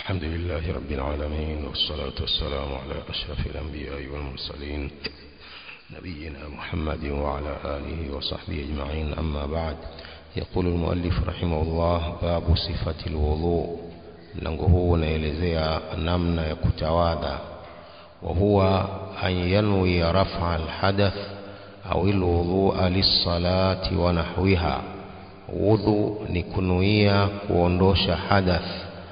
الحمد لله رب العالمين والصلاة والسلام على أشرف الأنبياء والمرسلين نبينا محمد وعلى آله وصحبه أجمعين أما بعد يقول المؤلف رحمه الله باب صفة الوضوء mlango huu unaelezea namna ya kutawadha وهو أن ينوي رفع الحدث أو الوضوء للصلاة ونحوها wudhu ni kunuia kuondosha hadath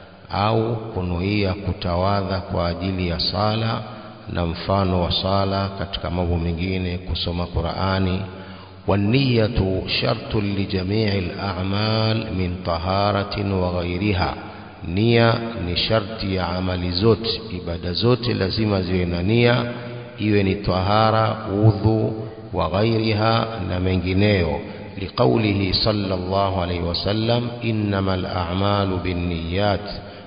au kunuia kutawadha kwa ajili ya sala na mfano wa sala katika mambo mengine kusoma Qur'ani والنية شرط لجميع الأعمال من طهارة وغيرها nia ni sharti ya amali zote ibada zote lazima ziwe na nia iwe ni tahara udhu wa ghairiha na mengineyo لقوله صلى الله عليه وسلم إنما الأعمال بالنيات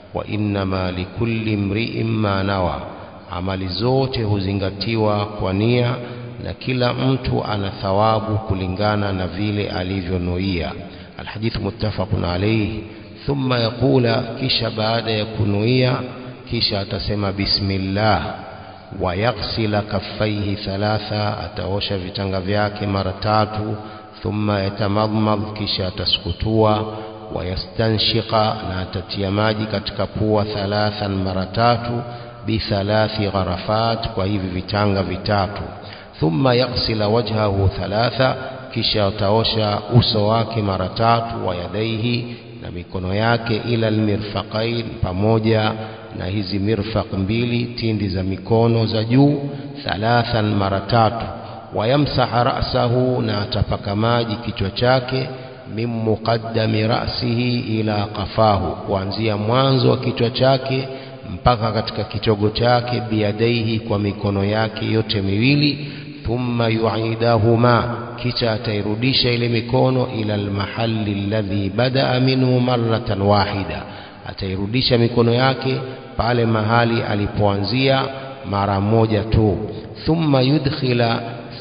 وإنما لكل امرئ ما نوى amali zote huzingatiwa kwa nia na kila mtu ana thawabu kulingana na vile alivyonuia alhadithu muttafaqun alayhi thumma yaqula kisha baada ya kunuia kisha atasema bismillah wa yaghsila kaffaihi thalatha ataosha vitanga vyake mara tatu ثم يتمضمض kisha ataskutua wayastanshiqa na atatia maji katika pua thalathan mara tatu bithalathi gharafat kwa hivi vitanga vitatu thumma yaghsila wajhahu thalatha kisha ataosha uso wake mara tatu wa yadaihi na mikono yake ila almirfaqain pamoja na hizi mirfaq mbili tindi za mikono za juu thalathan mara tatu wayamsaha ra'sahu na atapaka maji kichwa chake min muqaddami ra'sihi ila qafahu kuanzia mwanzo wa kichwa chake mpaka katika kitogo chake biadaihi kwa mikono yake yote miwili thumma yu'idahuma kisha atairudisha ile mikono ila almahalli alladhi badaa minhu marratan wahida atairudisha mikono yake pale mahali alipoanzia mara moja tu thumma yudkhila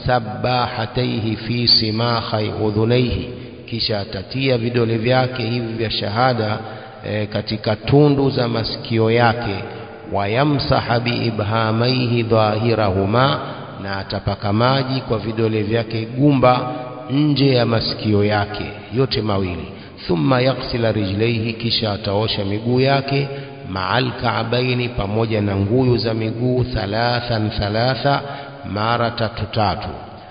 sabahataihi fi simakhai udhunaihi kisha atatia vidole vyake hivi vya shahada e, katika tundu za masikio yake wayamsaha biibhamaihi dhahirahuma na atapaka maji kwa vidole vyake gumba nje ya masikio yake yote mawili thumma yaksila rijlaihi kisha ataosha miguu yake maal kaabaini pamoja na nguyu za miguu thalathan thalatha mara tatu tatu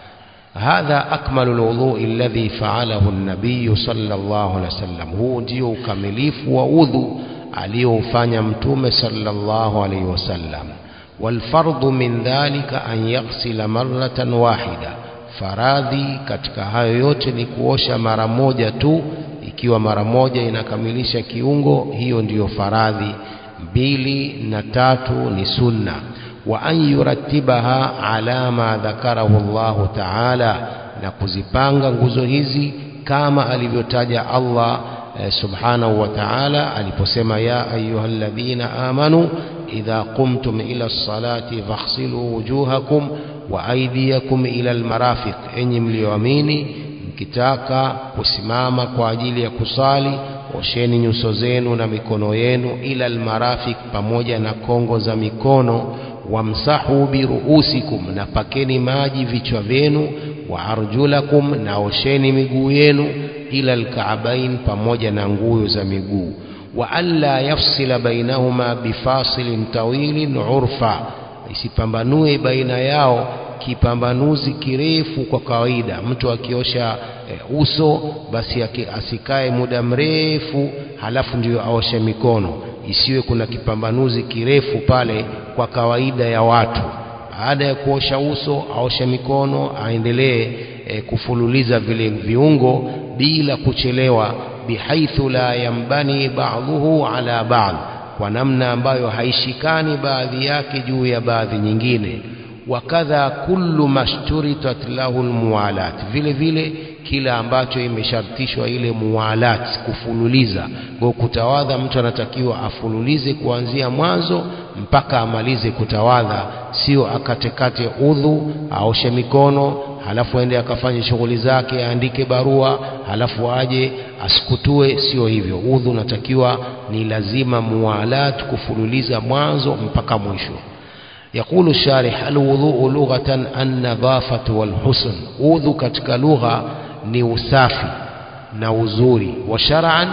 hadha akmalu alwudhu alladhi fa'alahu an-nabiy sallallahu alaihi wasallam huu ndio ukamilifu wa udhu aliofanya mtume sallallahu alaihi wasallam والفرض من ذلك أن يغسل مرة واحدة faradhi katika hayo yote ni kuosha mara moja tu ikiwa mara moja inakamilisha kiungo hiyo ndiyo faradhi mbili na tatu ni sunna wa an yurattibaha ala ma dhakarahu Allah ta'ala na kuzipanga nguzo hizi kama alivyotaja Allah eh, subhanahu wa ta'ala aliposema ya ayyuhalladhina amanu idha qumtum ila as-salati faghsilu wujuhakum wa aydiyakum ila al-marafiq enyi mlioamini mkitaka kusimama kwa ajili ya kusali osheni nyuso zenu na mikono yenu ila al-marafiq pamoja na kongo za mikono wamsahu biruusikum na pakeni maji vichwa vyenu wa arjulakum na osheni miguu yenu ila alkaabain pamoja na nguyo za miguu wa alla yafsila bainahuma bifasilin tawilin urfa isipambanue baina yao kipambanuzi kirefu kwa kawaida mtu akiosha e, uso basi asikae muda mrefu halafu ndiyo aoshe mikono isiwe kuna kipambanuzi kirefu pale kwa kawaida ya watu baada ya kuosha uso aoshe mikono aendelee e, kufululiza vile viungo bila kuchelewa bihaithu la yambani ba'dhuhu ala ba'd kwa namna ambayo haishikani baadhi yake juu ya baadhi nyingine wakadha kullu mashturitat lahu almuwalat vile vile kila ambacho imeshartishwa ile muwalat kufululiza kwa kutawadha mtu anatakiwa afululize kuanzia mwanzo mpaka amalize kutawadha sio akatekate udhu aoshe mikono halafu aende akafanye shughuli zake aandike barua halafu aje asikutue sio hivyo udhu unatakiwa ni lazima muwalat kufululiza mwanzo mpaka mwisho يقول الشارح الوضوء لغة النظافة والحسن udhu katika lugha ni usafi na uzuri wa shar'an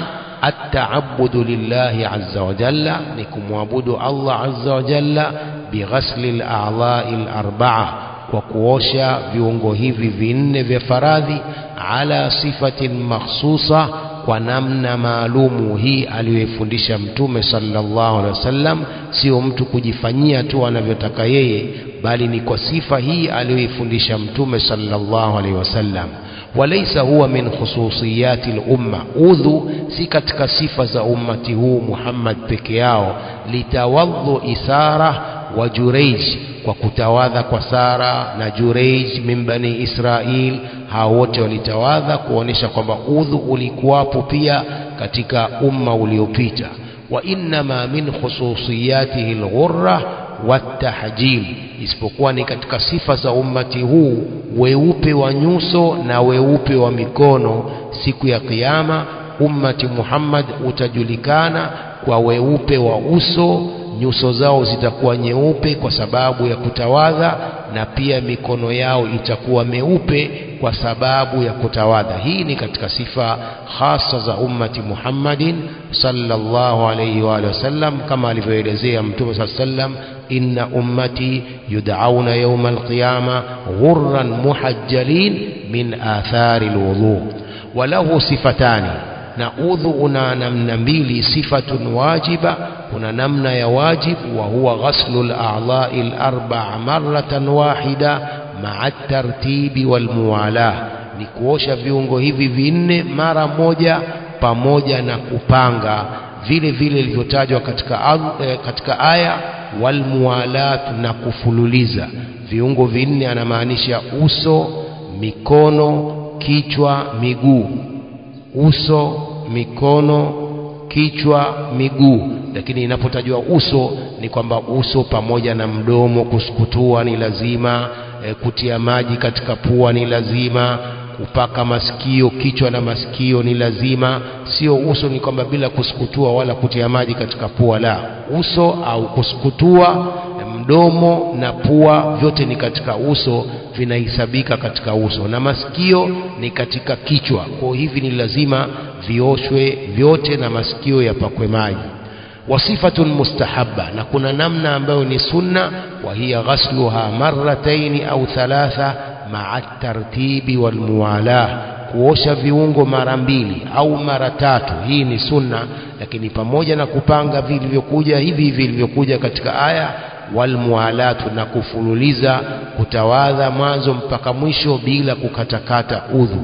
التعبد لله عز وجل نكم وعبد الله عز وجل بغسل الأعضاء الأربعة وكوشا viungo hivi vinne vya faradhi ala sifatin makhsusa kwa namna maalumu hii aliyoifundisha mtume sallallahu alaihi wasallam sio mtu kujifanyia tu anavyotaka yeye bali ni kwa sifa hii aliyoifundisha mtume sallallahu alaihi wasallam وليس هو من خصوصيات الأمة udhu si katika sifa za ummati huu Muhammad peke yao litawadhu isara wa Jureij kwa kutawadha kwa Sara na Jureij min bani Israil hao wote walitawadha kuonesha kwamba udhu ulikuwapo pia katika umma uliopita wa innama min khususiyatihi alghurra watahjil isipokuwa ni katika sifa za ummati huu weupe wa nyuso na weupe wa mikono siku ya kiyama ummati Muhammad utajulikana kwa weupe wa uso nyuso zao zitakuwa nyeupe kwa sababu ya kutawadha na pia mikono yao itakuwa meupe kwa sababu ya kutawadha hii ni katika sifa hasa za ummati Muhammadin sallallahu alayhi wa sallam kama alivyoelezea mtume sallam inna ummati yud'auna yawma alqiyama ghurran muhajjalin min athari alwudu walahu sifatani na udhu una namna mbili sifatun wajiba kuna namna ya wajib wa huwa ghaslu al-a'dha'i al-arba'a marratan wahida ma'a tartibi wal muwalah ni kuosha viungo hivi vinne mara moja pamoja na kupanga vile vile ilivyotajwa katika, eh, katika aya wal muwalat na kufululiza viungo vinne anamaanisha uso mikono kichwa miguu uso mikono kichwa miguu lakini inapotajwa uso ni kwamba uso pamoja na mdomo kusukutua ni lazima e, kutia maji katika pua ni lazima kupaka masikio kichwa na masikio ni lazima sio uso ni kwamba bila kusukutua wala kutia maji katika pua la uso au kusukutua mdomo na pua vyote ni katika uso vinahesabika katika uso na masikio ni katika kichwa kwa hivi ni lazima vioshwe vyote na masikio yapakwe maji wasifatun mustahabba na kuna namna ambayo ni sunna wa hiya ghasluha marrataini au thalatha ma'a tartibi wal muwalah kuosha viungo mara mbili au mara tatu hii ni sunna lakini pamoja na kupanga vilivyokuja hivi hivi vilivyokuja katika aya walmualatu na kufululiza kutawadha mwanzo mpaka mwisho bila kukatakata udhu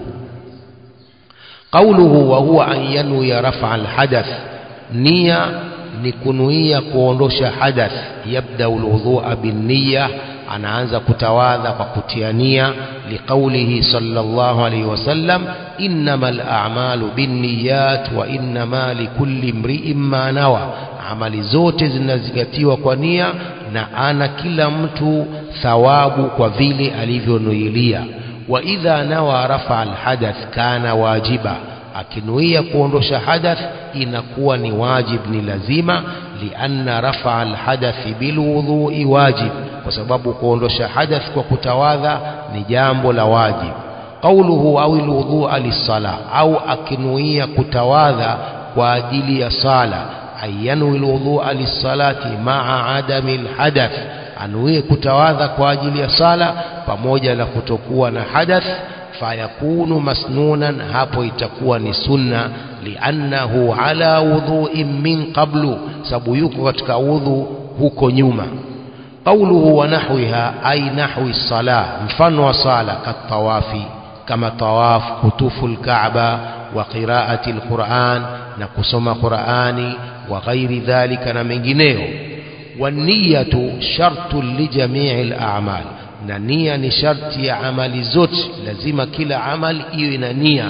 qauluhu wa huwa an yanwiya rafa alhadath nia ni kunuia kuondosha hadath yabda alwudhu'a binniya anaanza kutawadha kwa kutia nia liqaulihi sallallahu alayhi wasallam innamal a'malu binniyat wa innama likulli imri'in ma nawa amali zote zinazingatiwa kwa nia na ana kila mtu thawabu kwa vile alivyonuilia wa idha nawa rafa alhadath kana wajiba akinuia kuondosha hadath inakuwa ni wajib ni lazima lianna rafa alhadathi bilwudhui wajib kwa sababu kuondosha hadath kwa kutawadha ni jambo la wajib qauluhu au alwudhu'a lis-sala au akinuia kutawadha kwa ajili ya sala ayanwi alwudhu'a lis-salati ma'a adami alhadath anuie kutawadha kwa ajili ya sala pamoja na kutokuwa na hadath fayakunu masnunan hapo itakuwa ni sunna liannahu ala wudhu'in min qablu sababu yuko katika udhu huko nyuma qawluhu wa nahwiha ay nahwi salah mfano wa sala katawafi kama tawaf kutufu alkaaba wa qiraati alquran na kusoma qurani wa ghairi dhalika na mengineyo waniyatu shartu lijamii alamal na nia ni sharti ya amali zote lazima kila amali iwe ina nia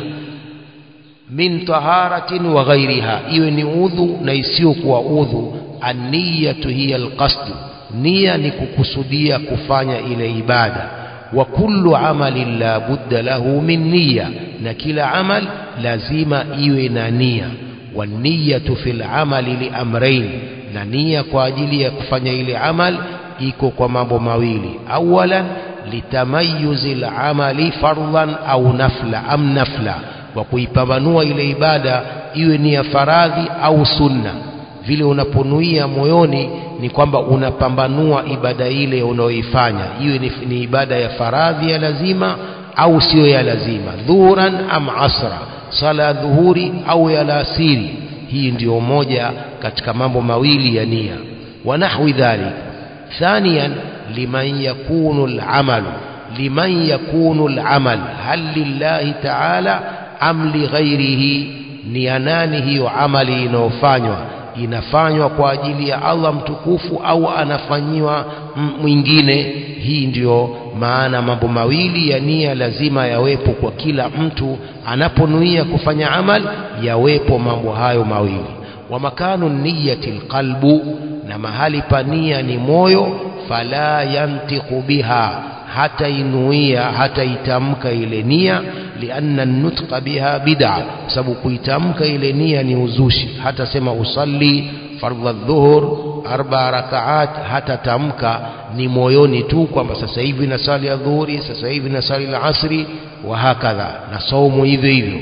min taharatin wa ghairiha iwe ni udhu na isiyokuwa udhu aniyatu hiya alqasd nia ni kukusudia kufanya ile ibada wa kullu amalin la budda lahu min niyya na kila amal lazima iwe na nia waniyatu fil amali liamrain na nia kwa ajili ya kufanya ile amal iko kwa mambo mawili awalan litamayuzi lamali fardhan au nafla am nafla wa kuipambanua ile ibada iwe ni ya faradhi au sunna vile unaponuia moyoni ni kwamba unapambanua ibada ile unayoifanya iwe ni, ni ibada ya faradhi ya lazima au sio ya lazima dhuhuran am asra sala ya dhuhuri au ya alasiri hii ndiyo moja katika mambo mawili ya nia wa nahwi dhalik ثانيا لمن يكون العمل لمن يكون العمل هل لله تعالى أم لغيره نيانانه hiyo amali inayofanywa inafanywa kwa ajili ya Allah mtukufu au anafanyiwa mwingine hii ndiyo maana mambo mawili ya nia lazima yawepo kwa kila mtu anaponuia kufanya amal yawepo mambo hayo mawili wa makanu niyati alqalbu na mahali pa nia ni moyo fala yantiqu biha hata inuia hata itamka ile nia lianna nutqa biha bid'a sababu kuitamka ile nia ni uzushi hata sema usalli fardha dhuhur arba rakaat hata tamka ni moyoni tu kwamba sasa hivi nasali ya dhuhuri sasa hivi nasali la asri wa hakadha na saumu hivyo hivyo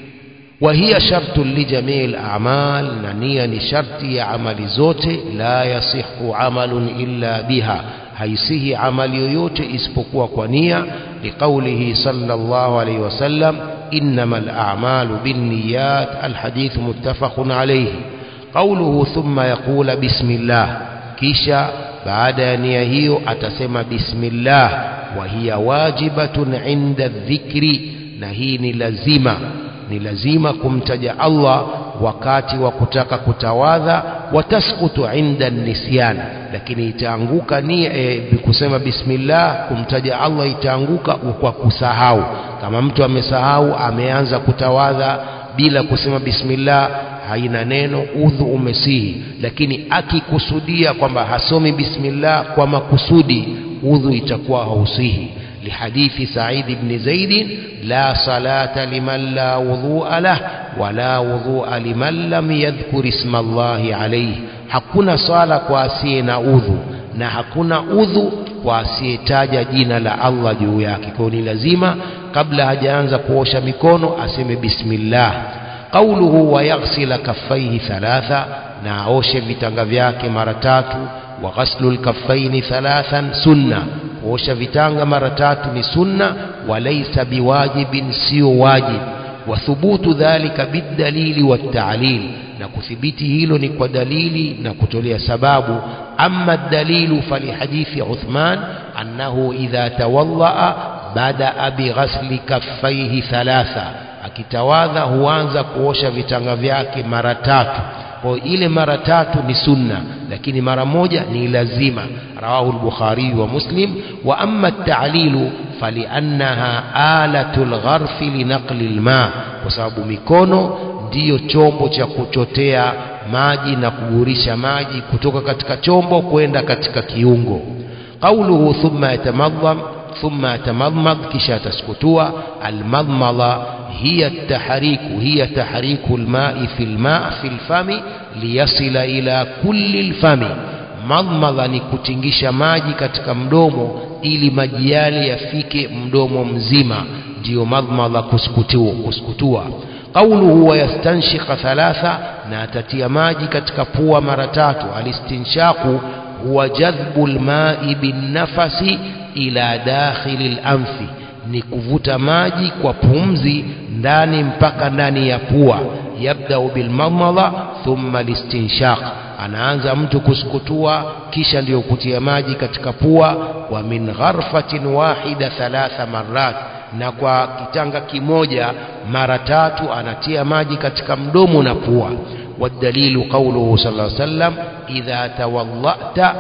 وهي شرط لجميع الأعمال نانيا شرط عمل زوت لا يصح عمل إلا بها haisihi amali yoyote isipokuwa kwa nia liqaulihi sallallahu alayhi wasallam innamal a'malu binniyat alhadith muttafaqun alayhi qauluhu thumma yaqula bismillah kisha baada ya nia hiyo atasema bismillah wa hiya wajibatun inda dhikri na hii ni lazima ni lazima kumtaja Allah wakati wa kutaka kutawadha watasqutu inda nisyan lakini itaanguka ni e, kusema bismillah kumtaja Allah itaanguka kwa kusahau kama mtu amesahau ameanza kutawadha bila kusema bismillah haina neno udhu umesihi lakini akikusudia kwamba hasomi bismillah kwa makusudi udhu itakuwa hausihi لحديث سعيد بن زيد لا صلاة لمن لا وضوء له ولا وضوء لمن لم يذكر اسم الله عليه hakuna swala kwa asiye na udhu na hakuna udhu kwa asiyetaja jina la Allah juu yake kwa ni lazima kabla hajaanza kuosha mikono aseme bismillah qauluhu wa yaghsila kaffaihi thalatha na aoshe vitanga vyake mara tatu wa ghaslu lkaffaini thalathan sunna kuosha vitanga mara tatu ni sunna walaisa biwajibin sio wajib wathubutu dhalika bidalili watalil na kuthibiti hilo ni kwa dalili na kutolea sababu ama dalilu falihadithi uthman annahu idha tawaddaa badaa bighasli kaffaihi thalatha akitawadha huanza kuosha vitanga vyake mara tatu kwa ile mara tatu ni sunna lakini mara moja ni lazima rawahu al-bukhari wa muslim wa amma at-ta'lilu faliannaha alatu al-gharfi linaqli al-ma kwa sababu mikono ndiyo chombo cha kuchotea maji na kugurisha maji kutoka katika chombo kwenda katika kiungo qauluhu thumma yatamadham thumma yatamadmad kisha taskutua almadmada هي التحريك هي تحريك الماء في الماء في الفم ليصل إلى كل الفم madmadha ni kutingisha maji katika mdomo ili maji yale yafike mdomo mzima ndiyo madmadha kuskutua, kuskutua. qauluhu wayastanshika thalatha na atatia maji katika pua mara tatu alistinshaku huwa jadhbu lmai binnafasi ila dakhili lanfi ni kuvuta maji kwa pumzi ndani mpaka ndani ya pua yabdau bilmadmadha thumma listinshaq anaanza mtu kusukutua kisha ndiyo kutia maji katika pua wa min gharfatin wahida thalatha marat na kwa kitanga kimoja mara tatu anatia maji katika mdomo na pua والدليل قوله صلى الله عليه وسلم إذا توضأت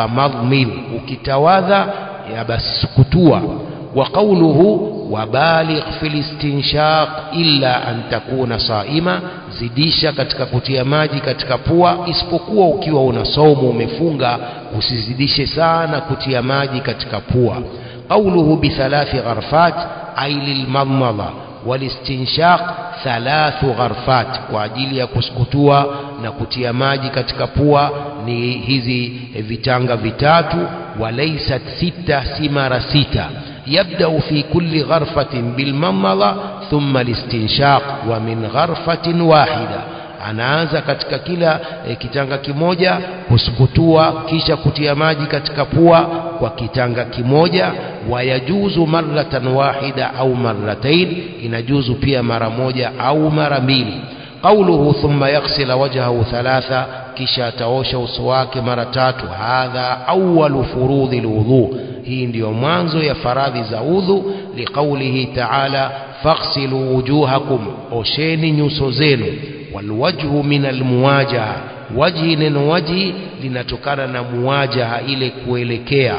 فمضمض ukitawadha ya basi kutua وقوله وبالغ في الاستنشاق إلا أن تكون صائما zidisha katika kutia maji katika pua isipokuwa ukiwa una saumu umefunga usizidishe sana kutia maji katika pua قوله بثلاث غرفات أي للمضمضة والاستنشاق thalathu gharfat kwa ajili ya kusukutua na kutia maji katika pua ni hizi vitanga vitatu walaysat sita si mara sita yabdau fi kulli gharfatin bilmamadha thumma listinshaq wa min gharfatin wahida anaanza katika kila e, kitanga kimoja kusukutua kisha kutia maji katika pua kwa kitanga kimoja wayajuzu marratan wahida au marratain inajuzu pia mara moja au mara mbili قوله ثم يغسل وجهه ثلاثة kisha ataosha uso wake mara tatu hadha awalu furudhi lwudhu hii ndiyo mwanzo ya faradhi za udhu liqaulihi taala faghsilu wujuhakum osheni nyuso zenu walwajhu min almuwajaha wajhi neno wajhi linatokana na muwajaha ile kuelekea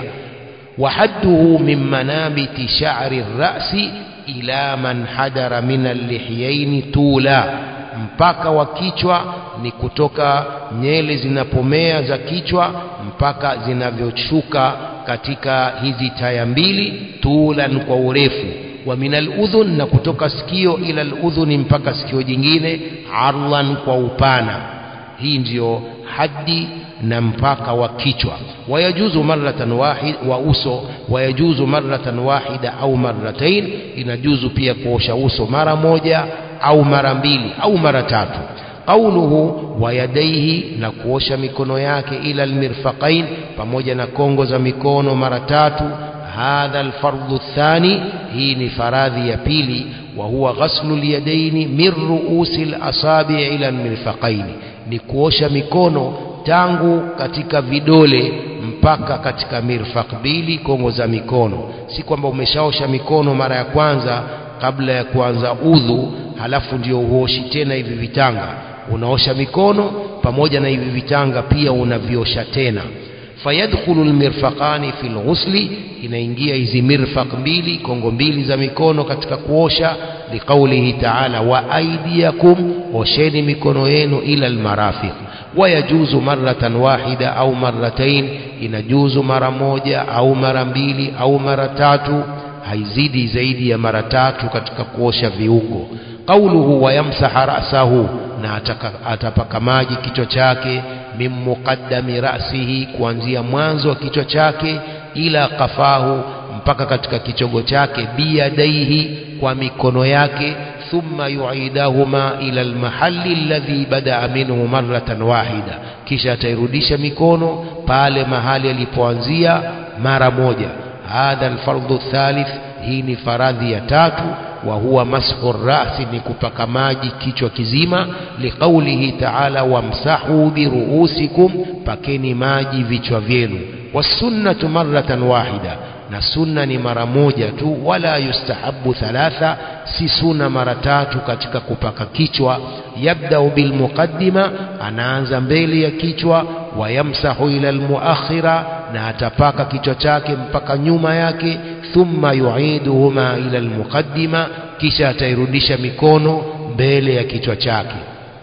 وحده من منابت شعر الرأس إلى من حدر من اللحيين طولا mpaka wa kichwa ni kutoka nyele zinapomea za kichwa mpaka zinavyoshuka katika hizi taya mbili tulan kwa urefu wa minal udhun na kutoka sikio ila udhuni mpaka sikio jingine arlan kwa upana hii ndiyo haddi na mpaka wa kichwa wayajuzu marratan wahid wa uso wayajuzu marratan wahida au marratain inajuzu pia kuosha uso mara moja au mara mbili au mara tatu qauluhu wa yadaihi na kuosha mikono yake ila almirfaqain pamoja na kongo za mikono mara tatu hadha alfardhu thani hii ni faradhi ya pili wa huwa ghaslu alyadaini min ruusi alasabi ila almirfaqain ni kuosha mikono tangu katika vidole mpaka katika mirfaq mbili kongo za mikono si kwamba umeshaosha mikono mara ya kwanza kabla ya kuanza udhu halafu ndio uoshi tena hivi vitanga unaosha mikono pamoja na hivi vitanga pia unaviosha tena fayadkhulu almirfaqani fil ghusli inaingia hizi mirfaq mbili kongo mbili za mikono katika kuosha liqaulihi ta'ala wa aydiyakum osheni mikono yenu ila almarafiq wayajuzu marratan wahida au marratain inajuzu mara moja au mara mbili au mara tatu haizidi zaidi ya mara tatu katika kuosha viungo qauluhu wayamsaha ra'sahu na ataka, atapaka maji kichwa chake min muqaddami ra'sihi kuanzia mwanzo wa kichwa chake ila qafahu mpaka katika kichogo chake biyadaihi kwa mikono yake thumma yuidahuma ila almahalli alladhi badaa minhu marratan wahida kisha atairudisha mikono pale mahali alipoanzia mara moja hadha alfardhu thalith hii ni faradhi ya tatu wa huwa mashu rasi ni kupaka maji kichwa kizima liqaulihi taala wamsahu biruusikum pakeni maji vichwa vyenu wasunnatu marratan wahida na sunna ni mara moja tu wala yustahabu thalatha si sunna mara tatu katika kupaka kichwa yabdau bilmuqaddima anaanza mbele ya kichwa wayamsahu ila almuakhira na atapaka kichwa chake mpaka nyuma yake thumma yuiduhuma ila almuqaddima kisha atairudisha mikono mbele ya kichwa chake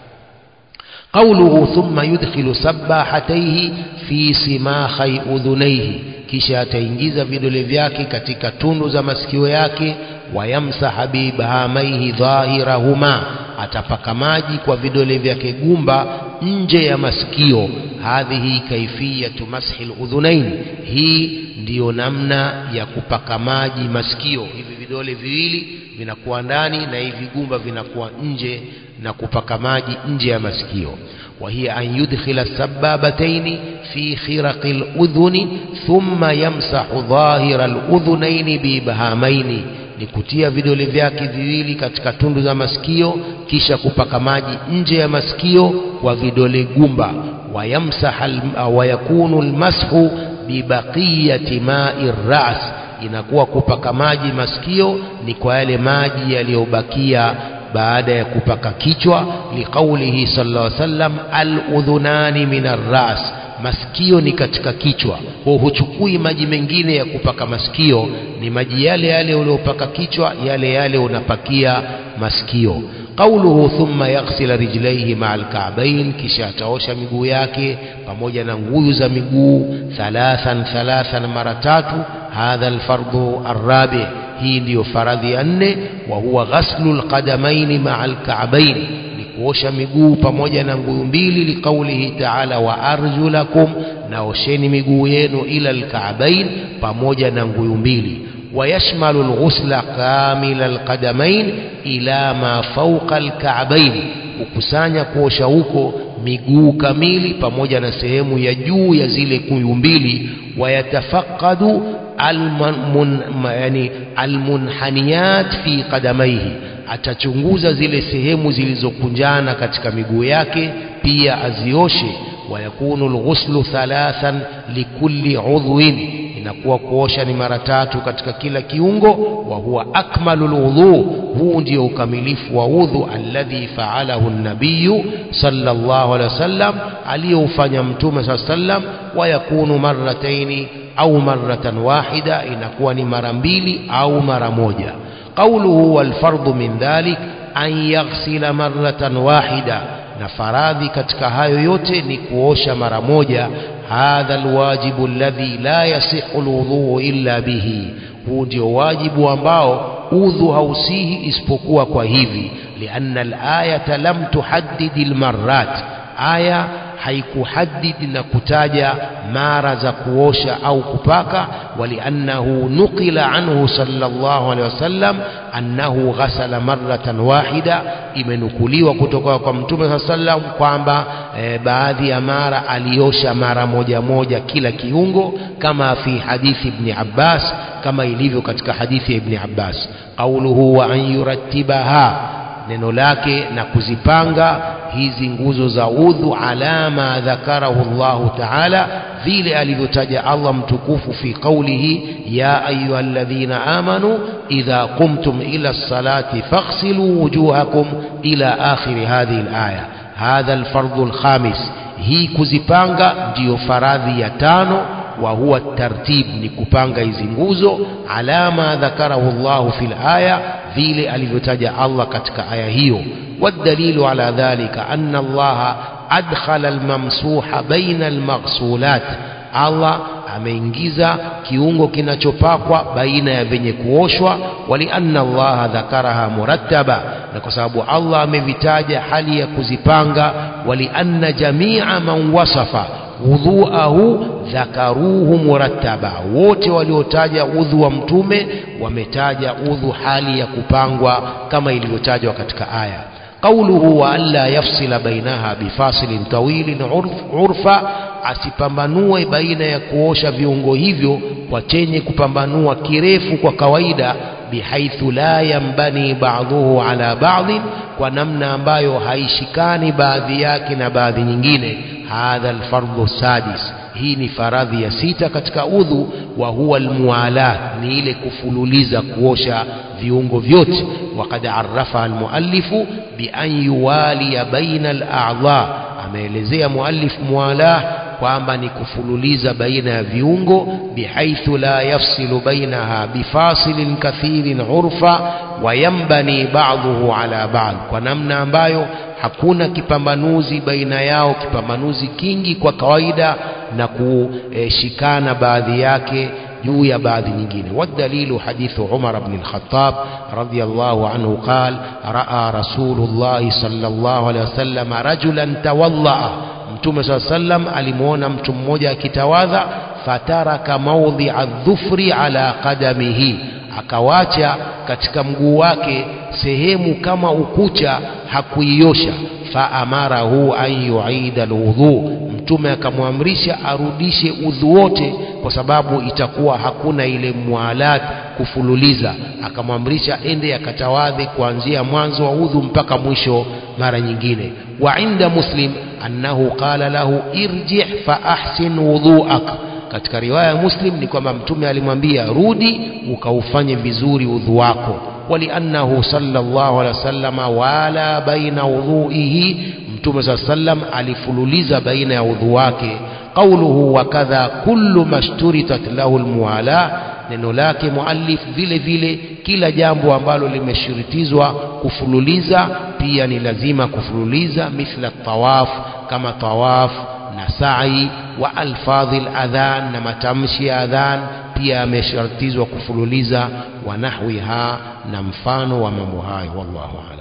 قوله ثم يدخل سباحتيه في سماخي أذنيه kisha ataingiza vidole vyake katika tundu za masikio yake wayamsaha bibahamaihi dhahirahuma atapaka maji kwa vidole vyake gumba nje ya masikio hadhihi kaifiyatu mashi ludhunain hii ndiyo namna ya kupaka maji masikio hivi vidole viwili vinakuwa ndani na hivi gumba vinakuwa nje na kupaka maji nje ya masikio وهي أن يدخل السبابتين في خرق الأذن ثم يمسح ظاهر الأذنين بإبهامين ni kutia vidole vyake viwili katika tundu za masikio kisha kupaka maji nje ya masikio kwa vidole gumba wayamsaha wayakunu almashu bibaqiyati ma'i ras inakuwa kupaka maji masikio ni kwa yale maji yaliyobakia baada ya kupaka kichwa liqaulihi sallallahu alaihi wasallam aludhunani min arras masikio ni katika kichwa kwa huchukui maji mengine ya kupaka masikio ni maji yale yale uliopaka kichwa yale yale unapakia masikio qauluhu thumma yaghsila rijlaihi maa alka'bain kisha ataosha miguu yake pamoja na nguyu za miguu thalathan thalathan mara tatu hadha alfardhu arrabi hii ndiyo faradhi ya nne wa huwa ghaslu alqadamaini maa alka'bain ni kuosha miguu pamoja na nguyu mbili liqaulihi ta'ala wa arjulakum naosheni miguu yenu ila alka'bain pamoja na nguyu mbili ويشمل الغسل كامل القدمين إلى ما فوق الكعبين kukusanya kuosha huko miguu kamili pamoja na sehemu ya juu ya zile kuyu mbili wayatafaqadu almun, yani almunhaniyat fi qadamaihi atachunguza zile sehemu zilizokunjana katika miguu yake pia azioshe wayakunu alghuslu thalathan likulli udhwin inakuwa kuosha ni mara tatu katika kila kiungo wa huwa akmalul wudhu huu ndio ukamilifu wa udhu alladhi faalahu nabiyu sallallahu alaihi wasallam aliyoufanya mtume saa sallam wa yakunu marrataini au marratan wahida inakuwa ni mara mbili au mara moja qawluhu wal fardhu min dhalik an yaghsila marratan wahida na faradhi katika hayo yote ni kuosha mara moja hadha alwajibu alladhi la yasihu alwudhu illa bihi huu ndio wajibu ambao udhu hausihi isipokuwa kwa hivi lianna alayata lam tuhaddid almarrat aya haikuhadidi na kutaja mara za kuosha au kupaka waliannahu nuqila anhu sallallahu alaihi wasallam annahu ghasala marratan wahida imenukuliwa kutoka kwa mtume saa sallam kwamba e, baadhi ya mara aliosha mara moja moja kila kiungo kama fi hadithi ibni abbas kama ilivyo katika hadithi ya ibni abbas qauluhu wa an yurattibaha neno lake na kuzipanga hizi nguzo za udhu ala ma dhakarahu Allahu taala vile alivyotaja Allah mtukufu fi qawlihi ya ayyuhalladhina amanu idha qumtum ila as-salati faghsilu wujuhakum ila akhir hadhihi al-aya hadha al-fardhu al-khamis hii kuzipanga ndiyo faradhi ya tano wa huwa tartib ni kupanga hizi nguzo alama dhakarahu Allahu fil aya vile alivyotaja Allah katika aya hiyo والدليل على ذلك أن الله أدخل الممسوح بين المغسولات Allah ameingiza kiungo kinachopakwa baina ya venye kuoshwa walianna allaha dhakaraha murattaba na kwa sababu Allah amevitaja hali ya kuzipanga walianna jamia man wasafa wudhuahu dhakaruhu murattaba wote waliotaja udhu wa mtume wametaja udhu hali ya kupangwa kama ilivyotajwa katika aya qauluhu wa alla yafsila bainaha bifasilin tawilin urf, urfa asipambanue baina ya kuosha viungo hivyo kwa chenye kupambanua kirefu kwa kawaida bihaithu la yambani ba'dhuhu ala ba'dhin kwa namna ambayo haishikani baadhi yake na baadhi nyingine hadha alfardhu sadis hii ni faradhi ya sita katika udhu wa huwa almualat ni ile kufululiza kuosha viungo vyote waqad arrafa almuallifu bi an yuwaliya baina al-a'dha ameelezea muallif mualah kwamba ni kufululiza baina ya viungo bihaithu la yafsilu bainaha bifasilin kathirin urfa wa yambani ba'dhuhu ala ba'd kwa namna ambayo hakuna kipambanuzi baina yao kipambanuzi kingi kwa kawaida na kushikana baadhi yake juu ya baadhi nyingine والدليل حديث عمر بن الخطاب رضي الله عنه قال رأى رسول الله صلى الله عليه وسلم رجلا تولأ mtume saa sallam alimwona mtu mmoja akitawadha fataraka maudhia dhufri ala qadamihi akawacha katika mguu wake sehemu kama ukucha hakuiosha faamarahu an yuida alwudhu mtume akamwamrisha arudishe udhu wote kwa sababu itakuwa hakuna ile mualat kufululiza akamwamrisha ende akatawadhe kuanzia mwanzo wa udhu mpaka mwisho mara nyingine wa inda muslim annahu qala lahu irji fa ahsin wudhuak katika riwaya ya muslim ni kwamba mtume alimwambia rudi ukaufanye vizuri udhu wako ولأنه صلى الله عليه وسلم ولا بين وضوئه mtume saa sallam alifululiza baina ya udhu wake qauluhu wa kadha kullu mashturitat lahu almuwala neno lake muallif vile vile kila jambo ambalo limeshuritizwa kufululiza pia ni lazima kufululiza mithla tawaf kama tawaf na sa'i wa alfadhi adhan na matamshi ya adhan pia yamesharitizwa kufululiza wa nahwiha na mfano wa mambo hayo wallahu a'lam